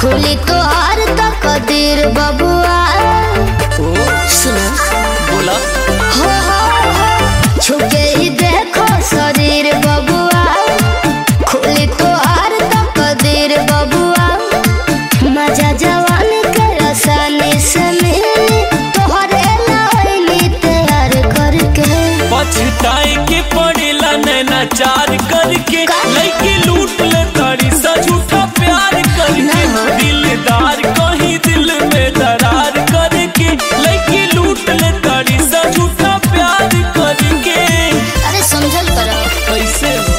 खुली तोहार तक कदीर बबुआ सुनो बोला हो हो हो छुके ही देखो शरीर बबुआ खुली तोहार तक कदीर बबुआ मजा जवान के आसानी से मिली तोहरे लाइनी तैयार करके पछताए के पड़ेला नैना चार करके का? लड़की लूट ले तारी सा झूठा प्यार करके ना। दिलदार कहीं दिल में दरार करके लड़की लूट ले तारी सा झूठा प्यार करके अरे समझल करो कैसे हो?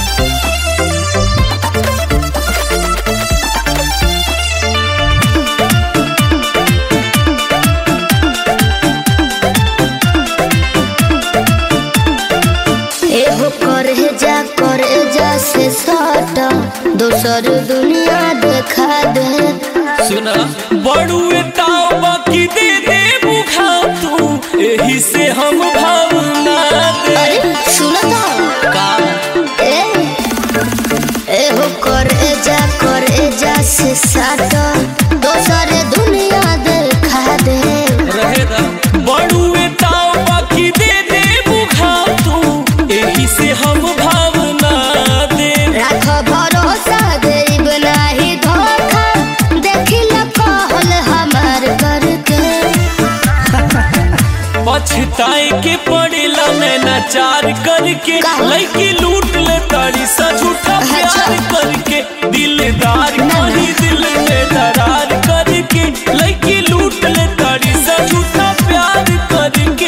एहो करे जा करे जा से सट दोसर दुनिया देखा दे सुना बड़ुए ताव बाकी दे दे बुखा तू यही से हम भावना दे अरे सुनो तो का ए एहो करे जा करे जा से सट दोसर दुनिया देखा दे रहेगा बड़ुए ताव बाकी दे दे बुखा तू यही से हम भावना दे राख भरोसा देब नाही धोखा देखिल कहल हमार करके पछताए के पड़ेला नैना चार करके का? लड़की लूट ले तारी सा झूठा प्यार अच्छा। करके दिलदार ना, ना। कहीं दिल में दरार करके लड़की लूट ले तारी सा झूठा प्यार करके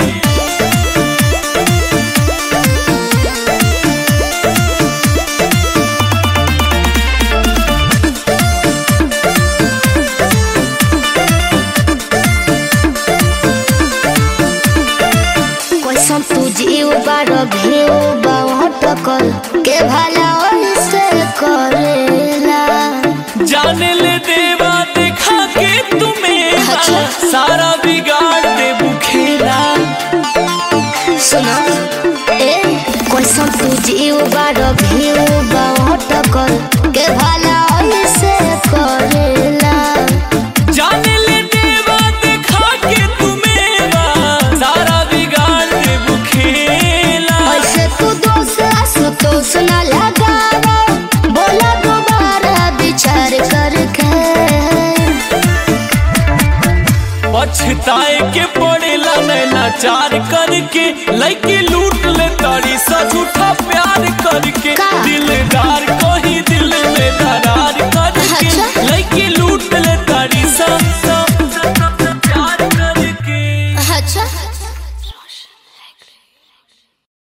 कैसन तू जीव बारो भेव बाटकल के भला से करेला जाने ले देवा देखा के तुम्हें अच्छा। सारा बिगाड़ दे बुखेला सुनो ए कैसन तू जीव बारो भेव बाटकल के भला से करेला जाने ले देवा देखा के तुम्हें सारा बिगाड़ दे बुखेला ऐसे तू दोस्त असुतोष न लगावा बोला दोबारा विचार करके पछताए के पड़ेला नैना चार करके लड़की लूट ले तारी सा झूठा प्यार करके का? दिल